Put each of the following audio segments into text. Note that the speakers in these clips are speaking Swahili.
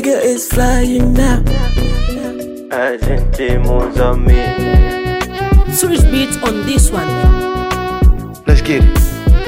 nigga is flying now. Argentine, Mozambique. Switch beats on this one. Let's get it.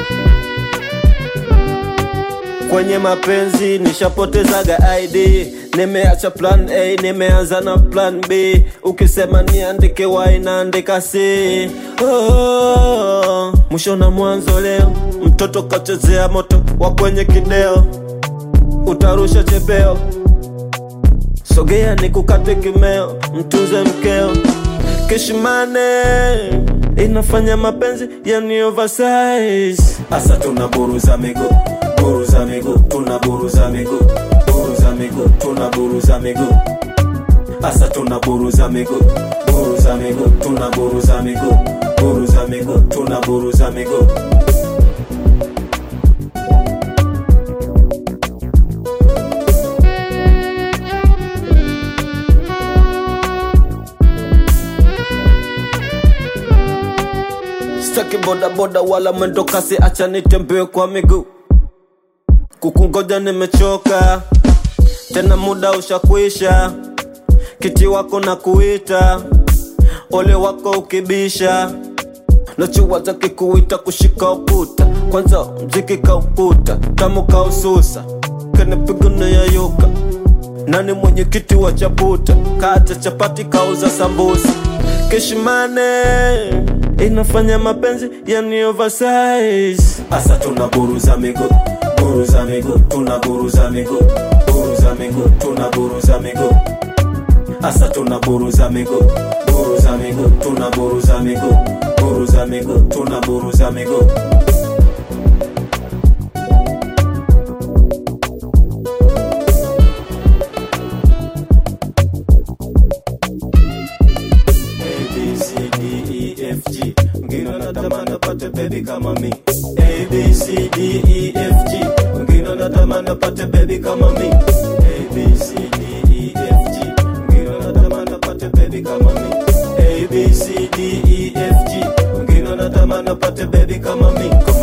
Kwenye mapenzi nishapotezaga ID, nimeacha plan A, nimeanza na plan B. Ukisema niandike Y naandika C. Oh, mwisho na mwanzo leo, mtoto kachezea moto wa kwenye kideo, utarusha chepeo. Sogea nikukate kimeo, mtunze mkeo. Kishimane inafanya mapenzi yani oversize. Asa tuna buruza miguu, buruza miguu, tuna buruza miguu, buruza miguu, tuna buruza miguu. Asa tuna buruza miguu, buruza miguu, tuna buruza miguu, buruza miguu, tuna buruza miguu. Sitaki boda boda wala mwendo kasi, acha nitembee kwa miguu. Kukungoja nimechoka, tena muda ushakwisha. Kiti wako na kuita, ole wako ukibisha. Nachowaza kikuita kushika ukuta, kwanza mziki kauputa, tamu kaususa, kanipiga na yayuka. Nani mwenyekiti wa chaputa, kata chapati kauza sambusa. Kishimane inafanya mapenzi yani oversize. Asa tuna buruza miguu, buruza miguu, tuna buruza miguu, buruza miguu, tuna buruza miguu. Asa tuna buruza miguu, buruza miguu, tuna buruza miguu, buruza miguu, tuna buruza miguu. A B C D E F G Mwingine anatamani apate baby kama mi A B C D E F G Mwingine anatamani apate baby kama mi A B C D E F G Mwingine anatamani apate baby kama mi A B C D E F G Mwingine anatamani apate baby kama mi